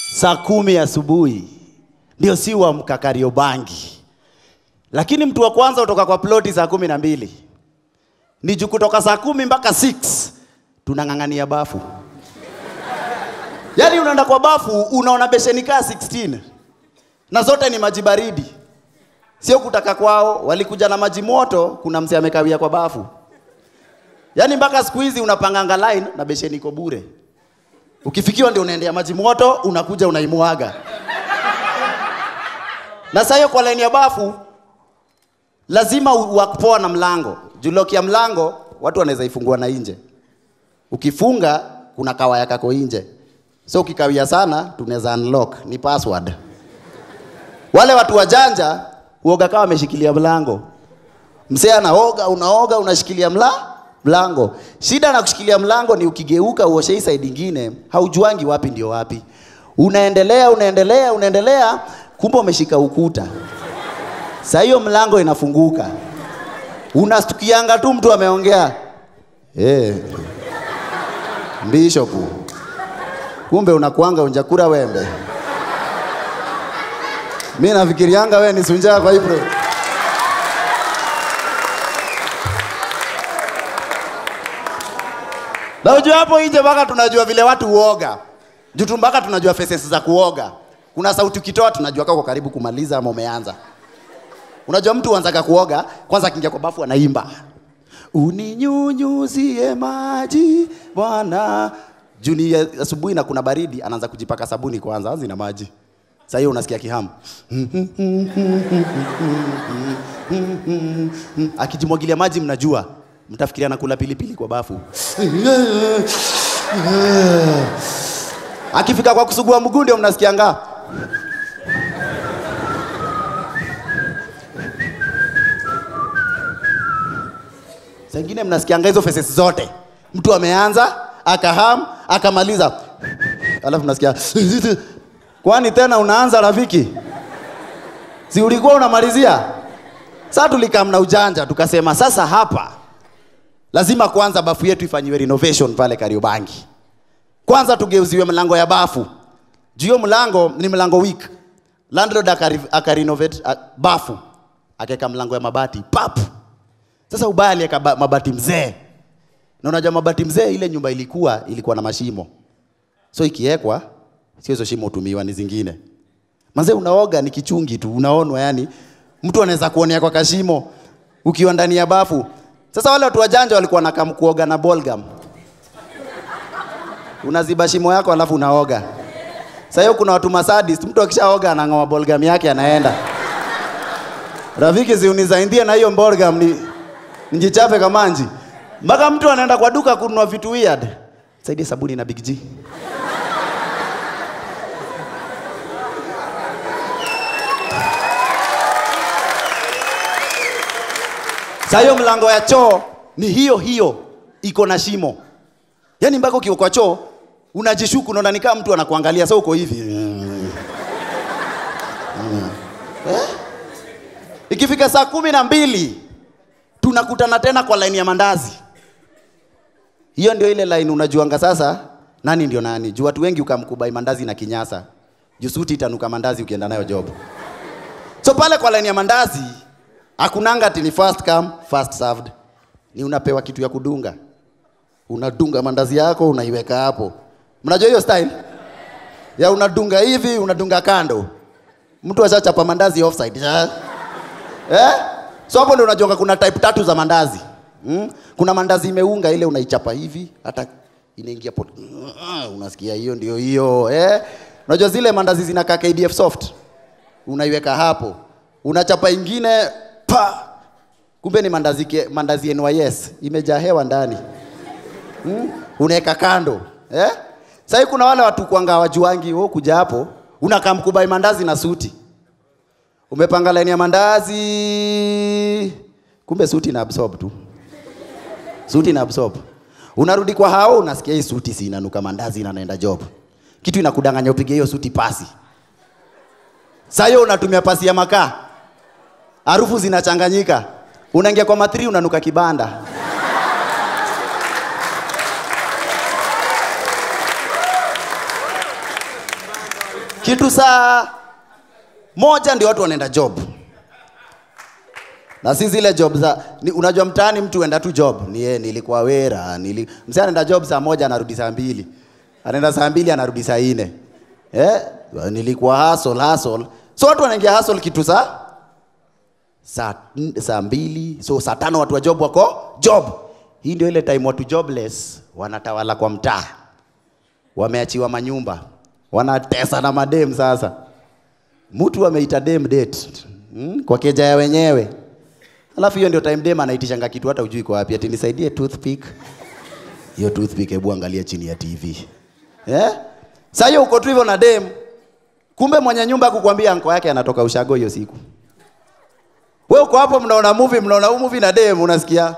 saa kumi asubuhi ndio si wa mkakariobangi lakini mtu wa kwanza utoka kwa ploti saa kumi na mbili ni juu kutoka saa kumi mpaka 6 tunang'ang'ania bafu yaani unaenda kwa bafu unaona besheni kaa 16 na zote ni maji baridi sio kutaka kwao walikuja na maji moto kuna mse amekawia kwa bafu yaani mpaka siku hizi unapanganga line na besheni iko bure ukifikiwa ndio unaendea maji moto unakuja unaimwaga na saa hiyo kwa line ya bafu lazima u- wakupoa na mlango juu lock ya mlango watu wanaweza ifungua na nje ukifunga kuna kawaya kako nje so ukikawia sana tunaweza unlock ni password wale watu wajanja uoga kawa wameshikilia mlango msee anaoga unaoga unashikilia mla mlango shida na kushikilia mlango ni ukigeuka uoshe hii side ingine haujuangi wapi ndio wapi unaendelea unaendelea unaendelea kumbe umeshika ukuta saa hiyo mlango inafunguka unastukianga tu mtu ameongea hey. bishop kumbe unakuanga unjakura wembe mi nafikirianga we ni sunjaa kwa hivyo na ujua hapo nje mpaka tunajua vile watu huoga juu tu mpaka tunajua faces za kuoga kuna sauti ukitoa tunajua kako karibu kumaliza ama umeanza unajua mtu huanzaga kuoga kwanza akiingia kwa bafu anaimba uninyunyuzie maji bwana juu ni asubuhi na kuna baridi anaanza kujipaka sabuni kwanza anzi na maji saa hiyo unasikia kihamu akijimwagilia maji mnajua mtafikiria nakula pilipili kwa bafu akifika kwa kusugua mguu ndio mnasikianga saa ingine mnasikianga hizo faces zote mtu ameanza akaham akamaliza alafu mnasikia kwani tena unaanza rafiki si ulikuwa unamalizia saa tulikam na ujanja tukasema sasa hapa lazima kwanza bafu yetu ifanyiwe renovation pale kariobangi kwanza tugeuziwe mlango ya bafu juu hiyo mlango ni mlango weak landlord akari- akarenovate a- bafu akaweka mlango ya mabati pap sasa ubaya aliweka ba- mabati mzee na unajua mabati mzee ile nyumba ilikuwa ilikuwa na mashimo so ikiwekwa sio hizo shimo hutumiwa ni zingine manze unaoga ni kichungi tu unaonwa yani mtu anaweza kuonea kwa kashimo ukiwa ndani ya bafu sasa wale watu wajanja walikuwa nakam kuoga na bolgam unaziba shimo yako alafu unaoga sasa hiyo kuna watu masadist mtu akishaoga anang'oa bolgam yake anaenda rafiki ziunizaindie na hiyo bolgam ni njichape kamanji mpaka mtu anaenda kwa duka kununua vitu weird saidie sabuni na big G Sasa hiyo mlango ya choo ni hiyo hiyo iko na shimo. Yaani mpaka ukiwa kwa choo unajishuku unaona ni kama mtu anakuangalia sasa uko hivi. Eh? Ikifika saa kumi na mbili tunakutana tena kwa laini ya mandazi. Hiyo ndio ile line unajuanga sasa nani ndio nani. Juu watu wengi ukamkubai mandazi na kinyasa. Juu suti itanuka mandazi ukienda nayo job. So pale kwa line ya mandazi hakunanga ati ni first come first served. Ni unapewa kitu ya kudunga. Unadunga mandazi yako unaiweka hapo. Mnajua hiyo style? Ya unadunga hivi, unadunga kando. Mtu ashachapa mandazi offside. Eh? eh? So hapo ndio unajua kuna type tatu za mandazi. Mm? Kuna mandazi imeunga ile unaichapa hivi hata inaingia pot. Unasikia hiyo ndio hiyo, eh? Unajua zile mandazi zinakaa KDF soft. Unaiweka hapo. Unachapa ingine pa. Kumbe ni mandazi ke, mandazi NYS imejaa hewa ndani. Hmm? Unaweka kando. Eh? Sasa kuna wale watu kwanga wajuangi wewe kuja hapo unakaa mkubai mandazi na suti. Umepanga laini ya mandazi. Kumbe suti na absorb tu. Suti na absorb. Unarudi kwa hao unasikia hii suti si inanuka mandazi na naenda job. Kitu inakudanganya upige hiyo suti pasi. Sasa hiyo unatumia pasi ya makaa. Harufu zinachanganyika. Unaingia kwa matri unanuka kibanda. kitu saa moja ndio watu wanaenda job na si zile job za ni, unajua mtaani mtu enda tu job ni yeye nilikuwa wera nili, msee anaenda job saa moja anarudi saa mbili anaenda saa mbili anarudi saa nne eh? nilikuwa hustle hustle so watu wanaingia hustle kitu saa saa, saa mbili so saa tano watu wa job wako job hii ndio ile time watu jobless wanatawala kwa mtaa wameachiwa manyumba wanatesa na madem sasa mtu ameita dem date hmm? kwa keja ya wenyewe alafu hiyo ndio time dem anaitishanga kitu hata ujui kwa wapi ati nisaidie toothpick hiyo toothpick hebu angalia chini ya tv eh? saa hiyo uko tu hivyo na dem kumbe mwenye nyumba kukwambia anko yake anatoka ushago hiyo siku we uko hapo mnaona movie mnaona huu movie na dem unasikia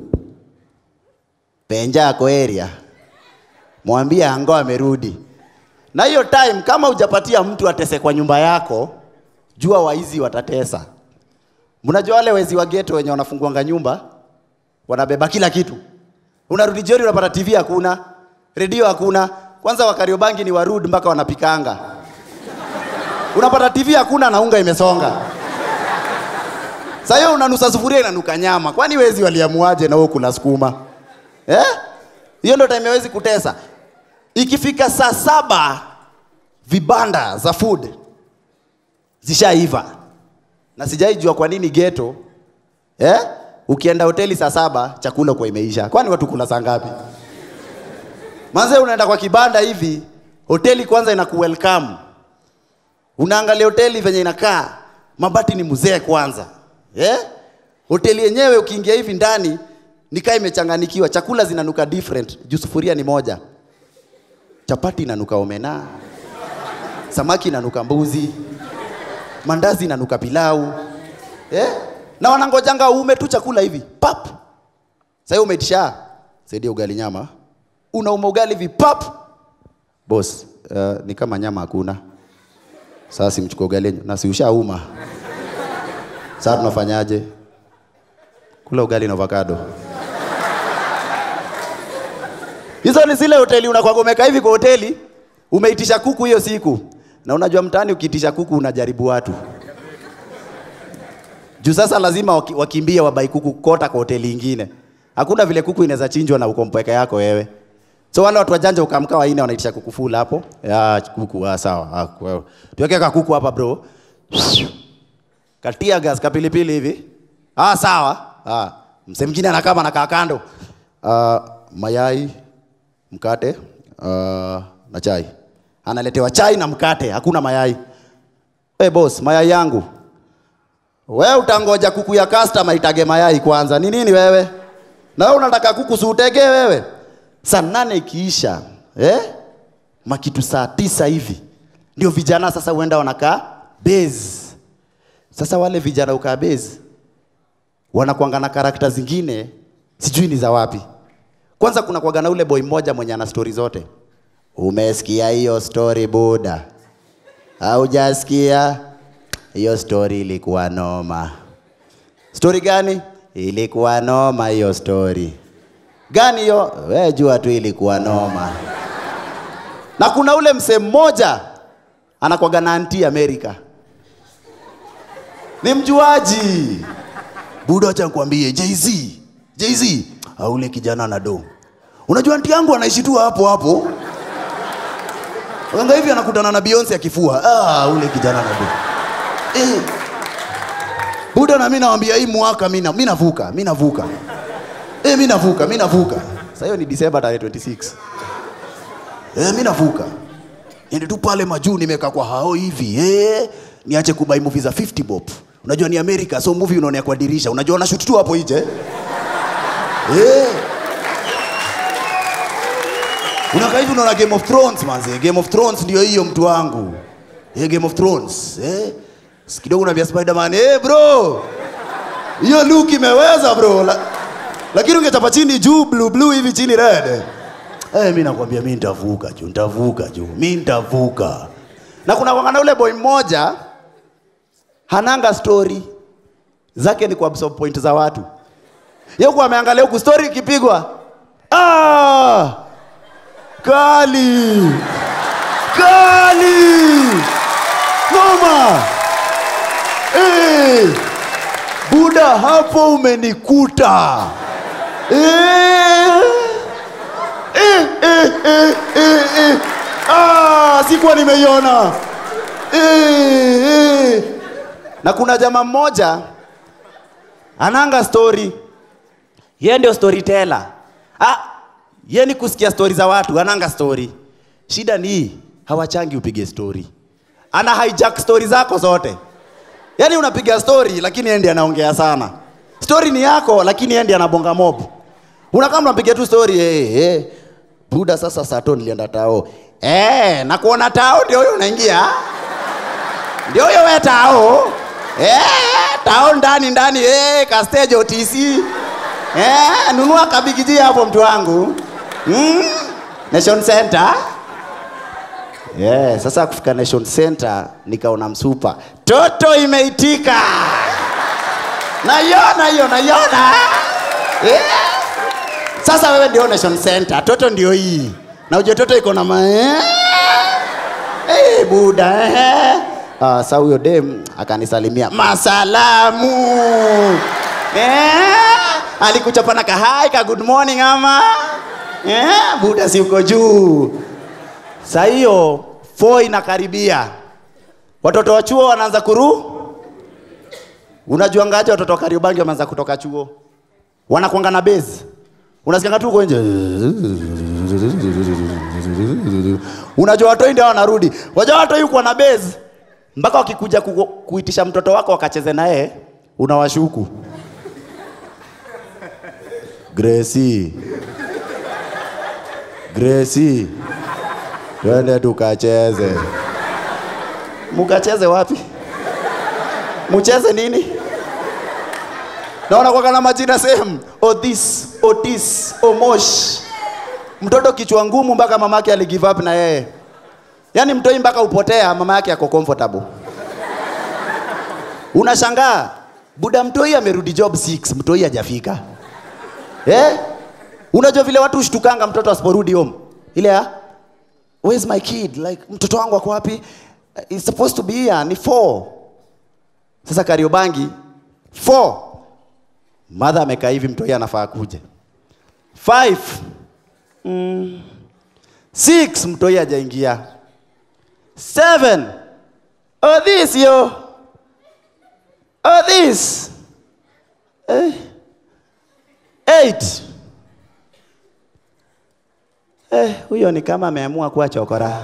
penja ako area mwambie ango amerudi na hiyo time kama hujapatia mtu atese kwa nyumba yako jua waizi watatesa mnajua wale wezi wa geto wenye wanafunguanga nyumba wanabeba kila kitu unarudi jioni unapata tv hakuna redio hakuna kwanza wakariobangi ni warud mpaka wanapikanga unapata tv hakuna na unga imesonga Sasa hiyo unanusa sufuria inanuka nyama. Kwani wezi waliamuaje na wewe kula sukuma? Eh? Hiyo ndio time hawezi kutesa. Ikifika saa saba vibanda za food zishaiva. Na sijaijua kwa nini ghetto eh? Ukienda hoteli saa saba chakula kwa imeisha. Kwani watu kula saa ngapi? Manze unaenda kwa kibanda hivi, hoteli kwanza inaku welcome. Unaangalia hoteli venye inakaa, mabati ni mzee kwanza. Eh? Hoteli yenyewe ukiingia hivi ndani nikaa imechanganikiwa, chakula zinanuka different, juu sufuria ni moja. Chapati inanuka omena, samaki inanuka mbuzi, mandazi inanuka pilau. Eh? Na wanangojanga uume tu chakula hivi. Pap. Sasa umeitisha saidia ugali nyama. Unauma ugali hivi pap. Boss, uh, ni kama nyama hakuna. Sasa simchukua ugali yenyu. na si ushauma. Sasa tunafanyaje? Kula ugali na avocado. Hizo ni zile hoteli unakwagomeka hivi kwa hoteli, umeitisha kuku hiyo siku, na unajua mtaani ukiitisha kuku unajaribu watu juu sasa lazima waki- wakimbie wabai kuku kota kwa hoteli ingine. Hakuna vile kuku inaweza chinjwa na uko mpweke yako wewe. So wale watu wajanja ukamka waine wanaitisha kuku full hapo. Ya kuku ah, sawa. Ah, kwa- tuweke ka kuku hapa bro. Katia gas kapilipili hivi. Ah sawa. Ah, msee mwingine anakaa anakaa kando. Ah, mayai, mkate, ah, na chai. Analetewa chai na mkate, hakuna mayai. Eh boss, mayai yangu. We utangoja kuku ya customer itage mayai kwanza. Ni nini wewe? Na wewe unataka kuku si utege wewe? Saa nane ikiisha, eh? Makitu saa tisa hivi. Ndio vijana sasa huenda wanakaa base. Sasa wale vijana ukaa base wanakuanga na karakta zingine sijui ni za wapi. Kwanza kuna kuaga na ule boy mmoja mwenye ana stori zote. Umesikia hiyo story buda? Haujasikia? Hiyo story ilikuwa noma. Story gani? Ilikuwa noma hiyo story. Gani hiyo? We jua tu ilikuwa noma. Na kuna ule msee mmoja anakwaga na anti Amerika. Ni mjuaji. Buda, acha nikwambie Jay-Z. Jay-Z, ah, ule kijana ana do. Unajua anti yangu anaishi tu hapo hapo. Wanga hivi anakutana na Beyonce akifua. Ah, ule kijana ana do. Eh. Buda na mimi nawaambia hii mwaka mimi na- mimi navuka, mimi navuka. Eh, mimi navuka, mimi navuka. Sasa hiyo ni December tarehe 26. Eh, mimi navuka. Niende tu pale majuu nimekaa kwa hao hivi. Eh, niache kubai movie za 50 bob. Unajua ni America, so movie unaonea kwa dirisha. Unajua unashoot tu hapo nje. Eh. Unakaa hivi unaona Game of Thrones manze. Game of Thrones ndio hiyo mtu wangu. Eh, Game of Thrones. Eh. Si Kidogo unaambia Spider-Man, "Eh bro. Hiyo look imeweza bro." La, lakini ungechapa chini juu blue blue hivi chini red. Eh, mimi nakwambia mimi nitavuka juu, nitavuka juu. Mimi nitavuka. Na kuna wangana ule boy mmoja hananga story zake ni kuabsorb point za watu. Yeye kwa ameangalia huku story ikipigwa. Ah! Kali! Kali! Mama. Eh. Buda hapo umenikuta. Eh. Eh, eh, eh, eh, eh. Ah, sikuwa nimeiona. Eh, eh. Na kuna jamaa mmoja ananga story. Yeye ndio storyteller. Ah, yeye ni kusikia story za watu, ananga story. Shida ni hii, hawachangi upige story. Ana hijack story zako zote. Yaani unapiga story lakini yeye ndiye anaongea sana. Story ni yako lakini yeye ndiye anabonga mob. Unakaa mnapiga tu story eh hey, hey. Buda sasa sato nilienda tao. Eh, na kuona tao ndio huyo unaingia. Ndio huyo wewe tao. Eh, tao ndani ndani eh ka stage OTC. Eh, nunua kabigiji hapo mtu wangu. Mm, Nation Center. Yeah, sasa kufika Nation Center nikaona msupa. Toto imeitika. Naiona hiyo, naiona. Yeah. Sasa wewe ndio Nation Center, toto ndio hii. Na uje toto iko na ma eh? Hey, buda eh. Ah, sasa huyo dem akanisalimia masalamu. Eh, alikuchapana ka hi ka good morning ama. Eh, buda si uko juu. Saa hiyo fo inakaribia, watoto wa chuo wanaanza kuru. Unajua ngaje watoto wa Kariobangi wameanza kutoka chuo, wanakuanga na base, unasikianga tu uko nje, unajua watoi ndio wanarudi. Wajua watoi kuwa na base mpaka wakikuja ku, kuitisha mtoto wako wakacheze naye, unawashuku Gracie, Gracie twende tukacheze. Mukacheze wapi? Mucheze nini? Naona kwa na majina same. Otis, Otis, Omosh. Mtoto kichwa ngumu mpaka mamake aligive up na yeye. Yaani mtoi mpaka upotea, mama yake ako comfortable. Unashangaa buda mtoi amerudi job 6, mtoi hajafika. Eh? Unajua vile watu ushtukanga mtoto asiporudi home. Ile ya where's my kid like mtoto wangu ako wapi Uh, he's supposed to be here ni 4 sasa kariobangi 4 mother amekaa hivi mtoi anafaa kuje 5 mm. 6 mtoi hajaingia 7 oh this yo oh this eh. 8 Eh, huyo ni kama ameamua kuwa chokora.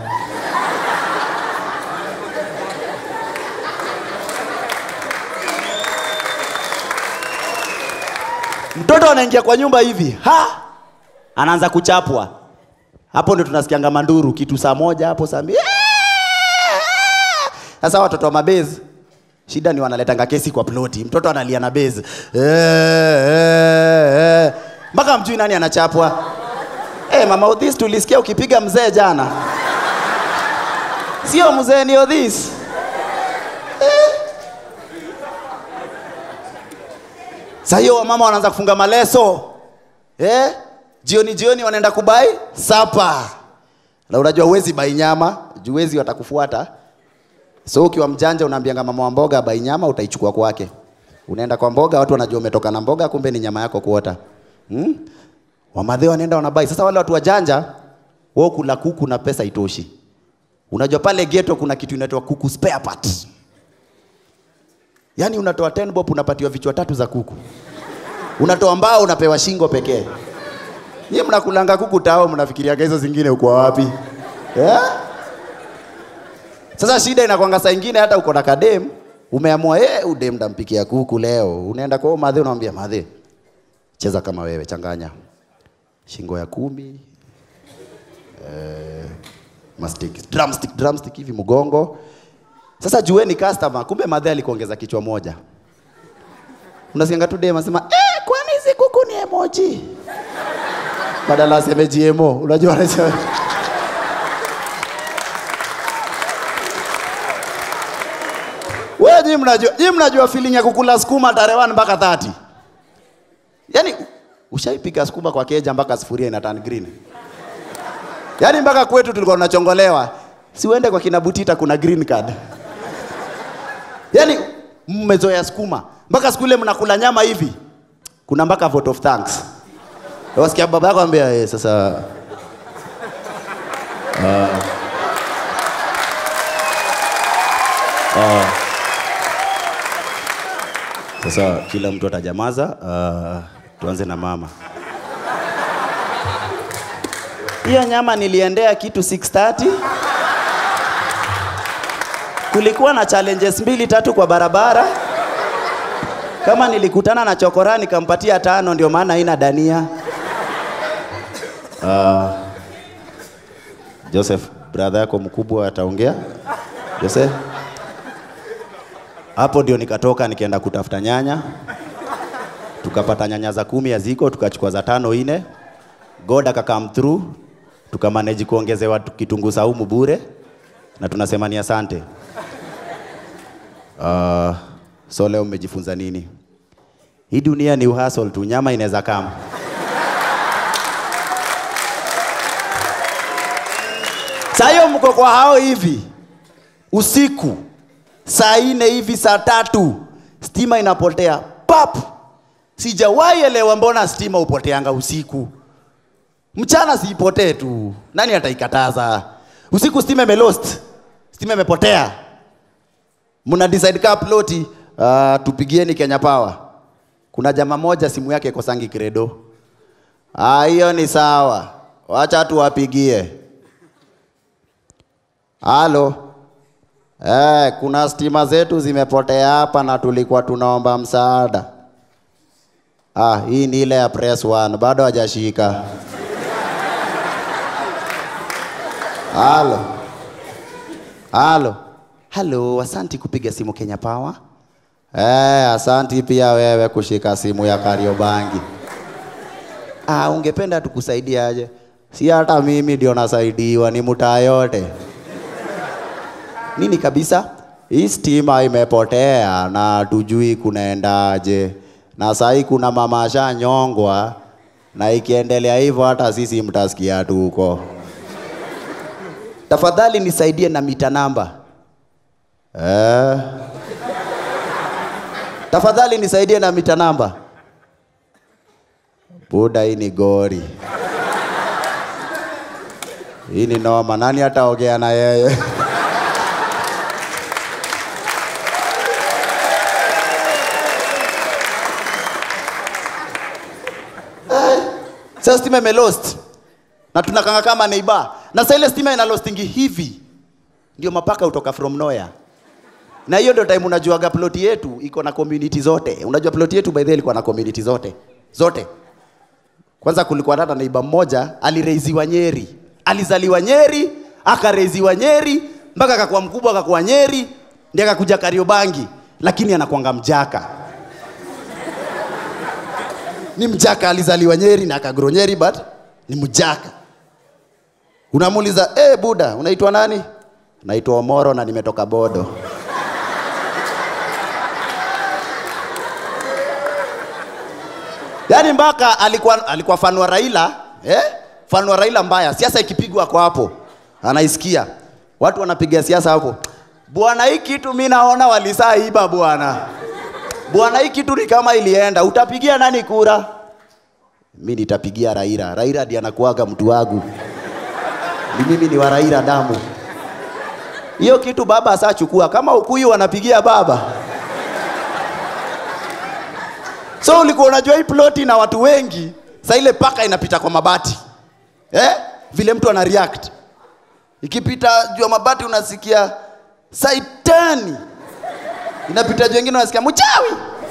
Mtoto anaingia kwa nyumba hivi, ha! Anaanza kuchapwa. Hapo ndio tunasikianga manduru kitu saa moja hapo saa mbili. Sasa watoto wa mabezi shida ni wanaletanga kesi kwa ploti. Mtoto analia na bezi. Eh, eh, eh. Mpaka mjui nani anachapwa. Eh, mama Odhis tulisikia ukipiga mzee jana. Sio mzee ni Odhis. Eh. Sasa hiyo wamama wanaanza kufunga maleso. Eh? Jioni jioni wanaenda kubai sapa. Na unajua uwezi bai nyama, juu wezi watakufuata. So ukiwa mjanja unaambianga mama wa mboga bai nyama utaichukua kwake. Unaenda kwa mboga watu wanajua umetoka na mboga kumbe ni nyama yako kuota. Hmm? Wamadhe wanaenda wanabai. Sasa wale watu wajanja wao kula kuku na pesa itoshi. Unajua pale ghetto kuna kitu inaitwa kuku spare part. Yaani unatoa 10 bob unapatiwa vichwa tatu za kuku. Unatoa mbao unapewa shingo pekee. Nyie mnakulanga kuku tao mnafikiriaga hizo zingine uko wapi? Yeah? Sasa shida inakwanga saa ingine hata uko na kadem umeamua eh, udem ndampikia kuku leo. Unaenda kwa huyo madhe unamwambia madhe, cheza kama wewe, changanya shingo ya kumi eh, mastic, drumstick, drumstick hivi mgongo. Sasa jueni customer, kumbe madhe alikuongeza kichwa moja. Unasikianga tu dem anasema eh, kwani hizi kuku ni emoji? Badala aseme GMO, unajua anasema Wewe nyinyi mnajua, nyinyi mnajua feeling ya kukula sukuma tarehe 1 mpaka 30. Yaani ushaipika sukuma kwa keja mpaka sufuria ina turn green. Yaani mpaka kwetu tulikuwa tunachongolewa. Si uende kwa kina Butita kuna green card. Yaani mmezoea sukuma mpaka siku ile mnakula nyama hivi, kuna mpaka vote of thanks. Wasikia baba yako ambia eh, sasa Sasa kila mtu atajamaza. Uh, tuanze na mama. Hiyo nyama niliendea kitu 6:30. Kulikuwa na challenges mbili tatu kwa barabara. Kama nilikutana na chokora nikampatia tano, ndio maana haina dania. Uh, Joseph, brother yako mkubwa ataongea. Joseph hapo ndio nikatoka nikaenda kutafuta nyanya, tukapata nyanya za kumi haziko, tukachukua za tano ine. God aka come through, tukamanage kuongezewa tu- kitunguu saumu bure, na tunasema ni asante. Uh, so leo mmejifunza nini? Hii dunia ni uhasol tu, nyama inaweza kama saa hiyo mko kwa hao hivi usiku saa ine hivi saa tatu stima inapotea pap sijawahi elewa mbona stima upoteanga usiku mchana siipotee tu nani ataikataza usiku stima imelost stima imepotea mna decide kaa ploti uh, tupigieni kenya power kuna jamaa moja simu yake kosangi kredo Ah, hiyo ni sawa wacha tuwapigie halo Eh, kuna stima zetu zimepotea hapa na tulikuwa tunaomba msaada. Ah, hii ni ile ya press one, bado hajashika. Halo. Halo. Halo, asanti kupiga simu Kenya Power. Eh, asanti pia wewe kushika simu ya Kariobangi. Ah, ungependa tukusaidia aje? Si hata mimi ndio nasaidiwa, ni mtaa yote nini kabisa, hii stima imepotea na tujui kunaendaje, na sahii kuna mama ashanyongwa, na ikiendelea hivyo hata sisi mtasikia tu huko. Tafadhali nisaidie na mita namba eh. Tafadhali nisaidie na mita namba. Buda, hii ni gori, hii ni noma. Nani ataongea na yeye? Sasa stima imelost na tunakanga kama neighbor, na sasa ile stima ina lostingi hivi, ndio mapaka utoka from nowhere. Na hiyo ndio time unajuaga ploti yetu iko na community zote. Unajua ploti yetu by the way ilikuwa na community zote zote. Kwanza kulikuwa hata neighbor mmoja alireiziwa Nyeri, alizaliwa Nyeri, akareiziwa Nyeri mpaka akakuwa mkubwa, akakuwa Nyeri, ndiye akakuja Kariobangi, lakini anakuanga mjaka ni mjaka, alizaliwa Nyeri na akagro Nyeri, but ni mjaka. Unamuuliza eh, buda, unaitwa nani? Naitwa Omoro na nimetoka Bodo. Yaani mpaka alikuwa alikuwa fan wa Raila eh? Fan wa Raila mbaya, siasa ikipigwa kwa hapo anaisikia, watu wanapiga siasa hapo. Bwana, hii kitu mimi naona walisaa iba bwana bwana, hii kitu ni kama ilienda. Utapigia nani kura? Mi nitapigia Raila. Raila ndiye anakuaga mtu wangu, ni mimi ni wa Raila damu. Hiyo kitu baba asachukua, kama Ukuyu wanapigia baba. So ulikuwa unajua hii ploti na watu wengi, sa ile paka inapita kwa mabati eh? Vile mtu ana react ikipita juu ya mabati unasikia saitani inapita juu wengine unasikia mchawi,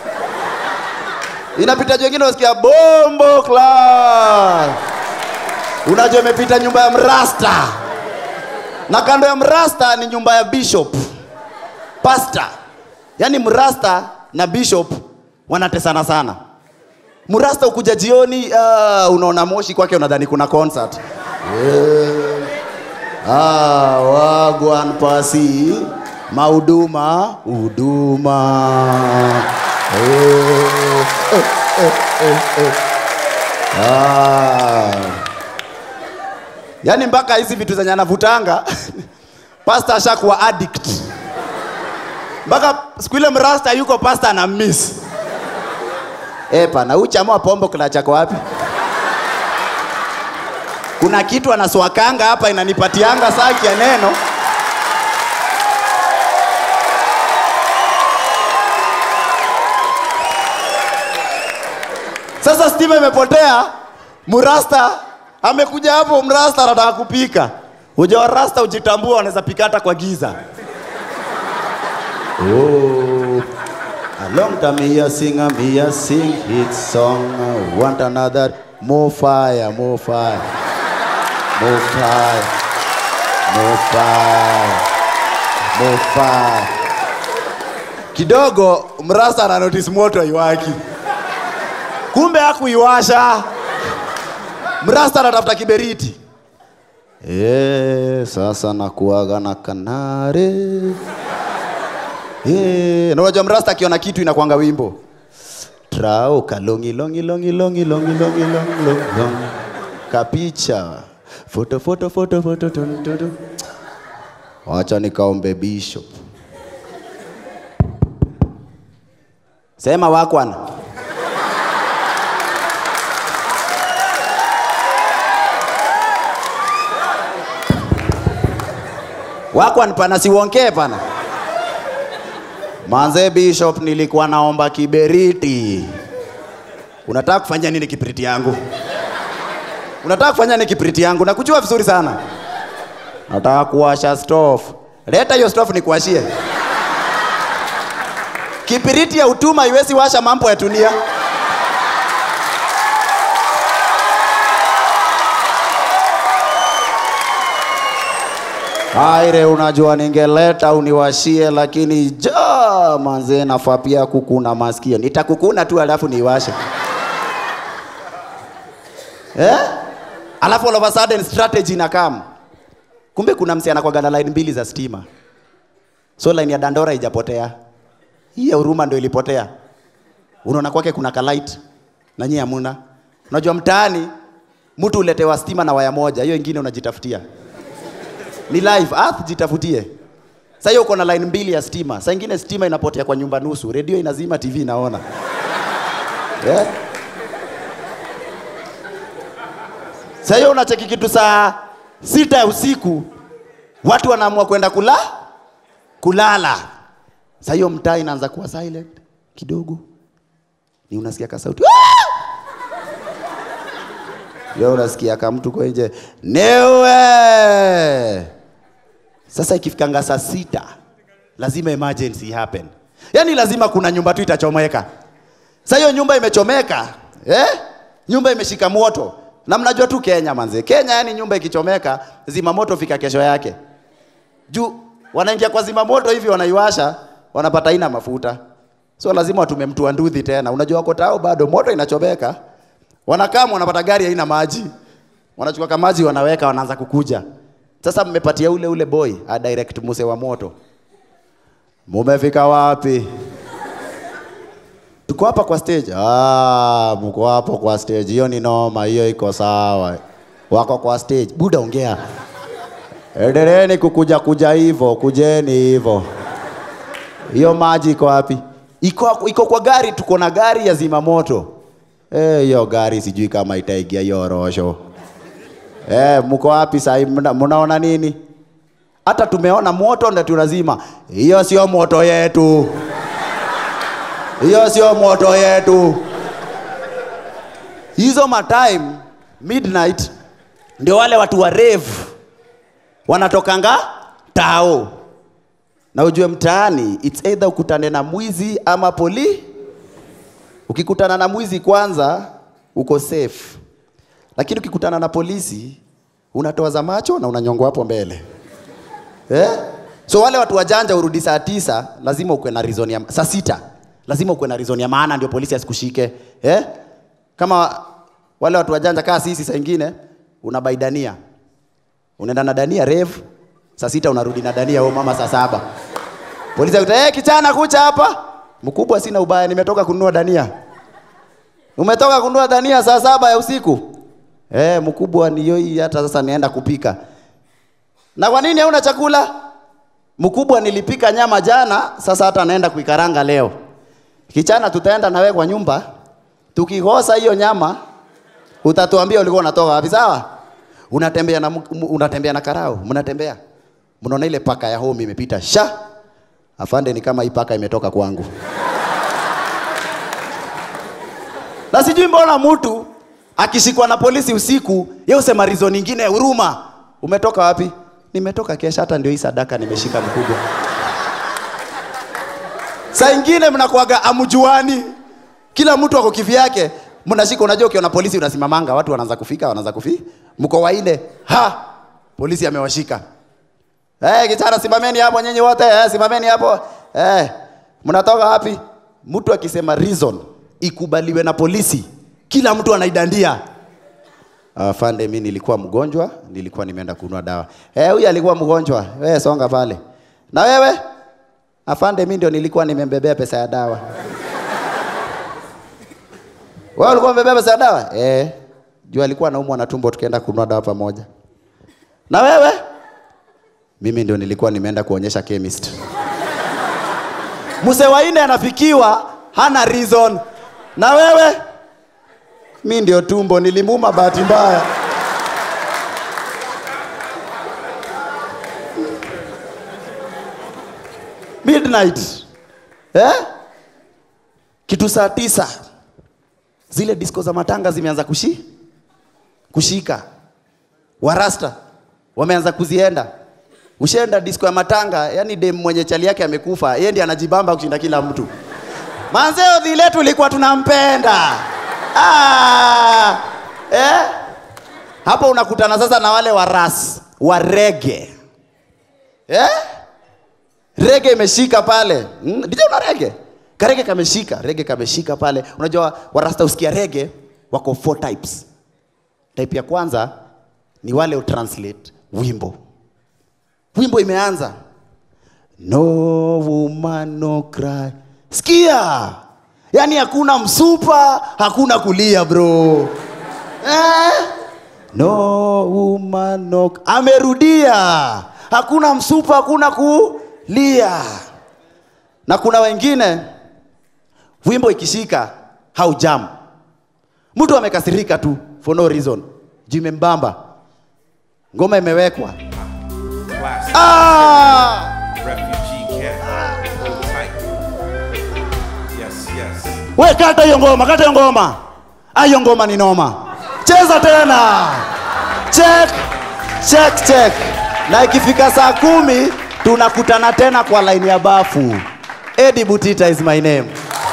inapita juu wengine unasikia bombo class. Unajua imepita nyumba ya mrasta, na kando ya mrasta ni nyumba ya bishop pastor. Yaani mrasta na bishop wanatesana sana. Mrasta ukuja jioni, uh, unaona moshi kwake, unadhani kuna concert Eh. Ah, wagwan pasi mahuduma huduma Eh, eh, eh, eh, eh. Ah. Yaani mpaka hizi vitu zenye anavutanga pastor ashakuwa addict. mpaka siku ile mrasta yuko pasta na miss Eh, pana huyu chama wa pombo kila chako wapi? Kuna kitu anaswakanga hapa inanipatianga saki ya neno. Sasa stima imepotea, mrasta amekuja hapo, mrasta anataka kupika. Unajua rasta ujitambua, wanaweza pika hata kwa giza. Oh. A long time me a sing a me a sing hit song. I want another more fire, more fire, more fire, more fire, more fire. Kidogo mrasta ana notice moto haiwaki, kumbe hakuiwasha. Mrasta anatafuta kiberiti. Eh, sasa nakuaga na kanare. Eh, na unajua mrasta akiona kitu inakwanga wimbo. Trao kalongi longi longi longi longi longi longi longi longi. Kapicha. Foto foto foto foto tun, tun, tun. Wacha nikaombe bishop. Sema wakwana. Wakwan pana siwonkee pana. Manze Bishop, nilikuwa naomba kiberiti. Unataka kufanya nini kiberiti yangu? Unataka kufanya nini kiberiti yangu? Nakujua vizuri sana. Nataka kuwasha stove. Leta hiyo stove nikuwashie. Kibiriti ya utuma iwezi washa mambo ya dunia. Aire, unajua ningeleta uniwashie, lakini ja manze, nafaa pia kukuna masikio. Nitakukuna tu alafu niwashe eh? Alafu all of a sudden strategy na kam. Kumbe kuna msi anakuwaga na line mbili za stima, so line ya Dandora ijapotea, hii ya Huruma ndio ilipotea. Unaona kwake kuna kalight na nyinyi hamuna. Unajua mtaani mtu uletewa stima na waya moja, hiyo ingine unajitafutia ni live earth jitafutie sasa hiyo uko na line mbili ya stima saa ingine stima inapotea kwa nyumba nusu redio inazima tv inaona yeah. sasa hiyo unacheki kitu saa sita ya usiku watu wanaamua kwenda kula kulala sasa hiyo mtaa inaanza kuwa silent kidogo ni unasikia kasauti Leo unasikia kama mtu kwa nje newe. Sasa ikifikanga saa sita lazima emergency happen, yaani lazima kuna nyumba tu itachomeka. Sasa hiyo nyumba imechomeka eh? Nyumba imeshika moto, na mnajua tu Kenya manze, Kenya yani nyumba ikichomeka zima moto fika kesho yake juu wanaingia kwa zima moto hivi wanaiwasha, wanapata ina mafuta, so lazima watume mtu wa nduthi tena. Unajua wako tao bado moto inachomeka wanakaa wanapata gari haina maji, wanachukua kama maji wanaweka, wanaanza kukuja. Sasa mmepatia ule ule boy a direct muse wa moto, mumefika wapi? Tuko hapa kwa stage. Ah, mko hapo kwa stage, hiyo ni noma, hiyo iko sawa. Wako kwa stage, buda ongea. Endeleeni kukuja kuja hivyo, kujeni hivyo. Hiyo maji iko wapi? Iko, iko kwa gari, tuko na gari ya zima moto. Eh, hiyo gari sijui kama itaingia hiyo rosho. Eh, mko wapi sasa? Mna, mnaona nini? Hata tumeona moto ndio tunazima. Hiyo sio moto yetu. Hiyo sio moto yetu. Hizo matime midnight ndio wale watu wa rave wanatokanga tao, na ujue mtaani it's either ukutane na mwizi ama poli Ukikutana na mwizi kwanza uko safe, lakini ukikutana na polisi unatoa za macho na unanyongwa hapo mbele eh? So wale watu wajanja urudi saa tisa, lazima ukuwe na reason ya saa sita, lazima ukuwe na reason ya maana ndio polisi asikushike eh? Kama wale watu wajanja kaa sisi, saa ingine unabaidania, unaenda na dania refu, saa sita unarudi na dania wewe mama saa saba, polisi akuta hey, kichana kucha hapa Mkubwa, sina ubaya, nimetoka kununua dania. Umetoka kununua dania saa saba ya usiku? Eh, mkubwa, ndiyo hii, hata sasa nienda kupika. Na kwa nini hauna chakula? Mkubwa nilipika nyama jana, sasa hata naenda kuikaranga leo. Kichana tutaenda na wewe kwa nyumba. Tukikosa hiyo nyama, utatuambia ulikuwa unatoka wapi, sawa? Unatembea na mk- m- unatembea na karao, mnatembea. Mnaona ile paka ya home imepita sha. Afande ni kama hii paka imetoka kwangu. Na sijui mbona mtu akishikwa na polisi usiku, yeye usema reason nyingine huruma. Umetoka wapi? Nimetoka kesha, hata ndio hii sadaka nimeshika mkubwa. Saa ingine mnakuaga amjuani, kila mtu ako kivyake, mnashika. Unajua, ukiona polisi unasimamanga, watu wanaanza kufika, wanaanza kufi, mko waine, ha, polisi amewashika. Eh, kichana simameni hapo nyinyi wote, eh, simameni hapo. Eh, mnatoka wapi? Mtu akisema reason ikubaliwe na polisi, kila mtu anaidandia. Afande, mimi nilikuwa mgonjwa, nilikuwa nimeenda kununua dawa. Eh, huyu alikuwa mgonjwa. Wewe songa pale. Na wewe? Afande, mimi ndio nilikuwa nimembebea pesa ya dawa. Wewe ulikuwa umebeba pesa ya dawa? Eh. Juu alikuwa anaumwa na tumbo tukaenda kununua dawa pamoja. Na wewe? Mimi ndio nilikuwa nimeenda kuonyesha chemist. Mzee waine anafikiwa hana reason. Na wewe? Mi ndio tumbo nilimuma bahati mbaya. Midnight. Eh? Kitu saa tisa. Zile disco za matanga zimeanza kushi kushika. Warasta wameanza kuzienda. Ushaenda disco ya matanga, yani dem mwenye chali yake amekufa, yeye ndiye anajibamba kushinda kila mtu. Manzeo dhile tulikuwa tunampenda. Ah, eh? Hapo unakutana sasa na wale wa ras wa rege eh? Rege imeshika pale mm, DJ una rege karege kameshika rege kameshika pale. Unajua warasta usikia rege wako four types. Type ya kwanza ni wale utranslate wimbo, wimbo imeanza no woman no cry, sikia Yaani hakuna msupa, hakuna kulia bro. Eh? No woman no amerudia. Hakuna msupa, hakuna kulia. Na kuna wengine wimbo ikishika haujam. Mtu amekasirika tu for no reason. Juu imembamba. Ngoma imewekwa. Classic. Ah! Refugee cat. Hold tight. Yes, yes. We kata hiyo ngoma, kata hiyo ngoma. Ah, hiyo ngoma ni noma. Cheza tena. Check, check, check. Na ikifika saa kumi tunakutana tena kwa line ya bafu. Eddie Butita is my name.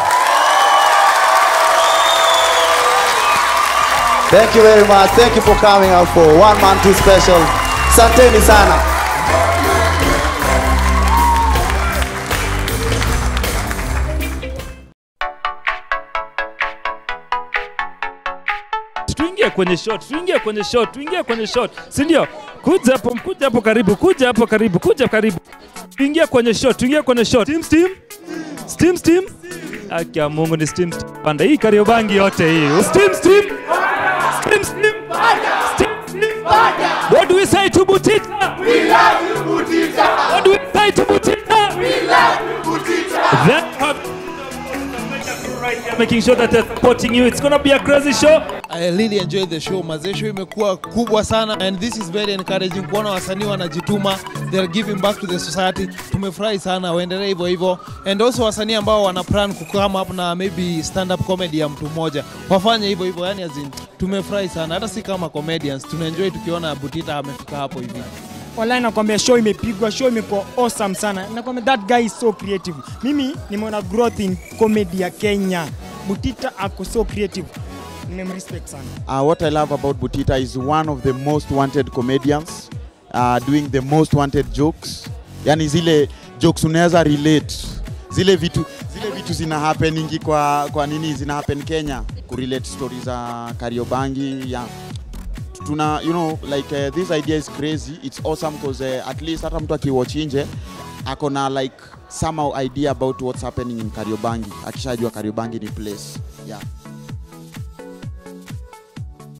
Thank you very much. Thank you for coming out for one man two special. Santeni sana. tuingie kwenye shot, tuingie kwenye shot, tuingie kwenye shot, si ndio? Kuja hapo, kuja hapo karibu, kuja hapo karibu, kuja karibu, tuingie kwenye shot, tuingie kwenye shot. Steam, steam, steam, steam. Haki ya Mungu ni steam, steam. Panda hii Kariobangi yote hii. Steam, steam, steam, steam, steam, steam. What do we say to Butita? We love you, Butita. What do we say to Butita? We love you, Butita. Then, right here making sure that they're supporting you. It's gonna be a crazy show. I really enjoy the show. Mazee show imekuwa kubwa sana and this is very encouraging kuona wasanii wanajituma, they are giving back to the society. Tumefurahi sana, waendelee hivyo hivyo. And also wasanii ambao wana plan kukama up na maybe stand up comedy ya mtu mmoja wafanye hivyo hivyo, yani as in, tumefurahi sana, hata si kama comedians, tunaenjoy tukiona Butita amefika hapo hivi. Wallahi nakwambia show imepigwa, show imekuwa awesome sana. Nakwambia that guy is so creative. Mimi nimeona growth in comedy ya Kenya. Butita ako so creative. Nimemrespect sana. Uh, what I love about Butita is one of the most wanted comedians uh, doing the most wanted jokes. Yani zile jokes unaweza relate, zile vitu zile vitu zina happeningi kwa kwa nini zina happen Kenya, kurelate stories za Kariobangi yeah. Tuna you know like uh, this idea is crazy, it's awesome because uh, at least hata mtu akiwatch nje ako na like somehow idea about what's happening in Kariobangi, akishajua Kariobangi ni place yeah.